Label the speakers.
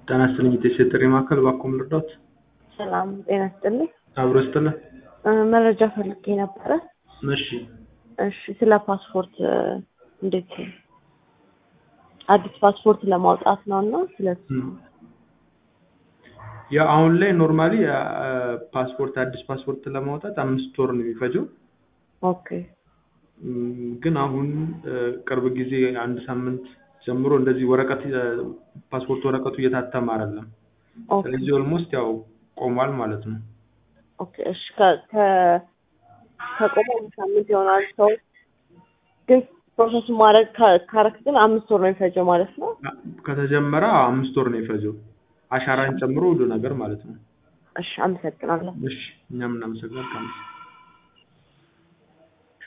Speaker 1: ጤና ይስጥልኝ የጤና ጥሪ ማዕከል እባክዎን ልርዳዎት?
Speaker 2: ሰላም ጤና ይስጥልኝ።
Speaker 1: አብሮ ይስጥልን።
Speaker 2: እ መረጃ ፈልጌ ነበረ።
Speaker 1: እሺ
Speaker 2: እሺ ስለ ፓስፖርት እ እንዴት አዲስ ፓስፖርት ለማውጣት ነው እና ስለሱ
Speaker 1: እም። ያው አሁን ላይ ኖርማሊ ፓስፖርት አዲስ ፓስፖርት ለማውጣት አምስት ወር ነው የሚፈጀው።
Speaker 2: ኦኬ
Speaker 1: እም፣ ግን አሁን እ ቅርብ ጊዜ አንድ ሳምንት ጀምሮ እንደዚህ ወረቀት እ ፓስፖርት ወረቀቱ እየታተመ አይደለም።
Speaker 2: ኦኬ
Speaker 1: ስለዚህ ኦልሞስት ያው ቆሟል ማለት ነው።
Speaker 2: ኦኬ እሺ ከ ከ ከቆመ አንድ ሳምንት ይሆናል። ሰው ግን ፕሮሰሱን ማድረግ ካ- ካረክ ግን አምስት ወር ነው የሚፈጀው ማለት ነው።
Speaker 1: ከተጀመረ አምስት ወር ነው የፈጀው አሻራን ጨምሮ ሁሉ ነገር ማለት ነው።
Speaker 2: እሺ አመሰግናለሁ።
Speaker 1: እሺ እኛም እናመሰግናለን።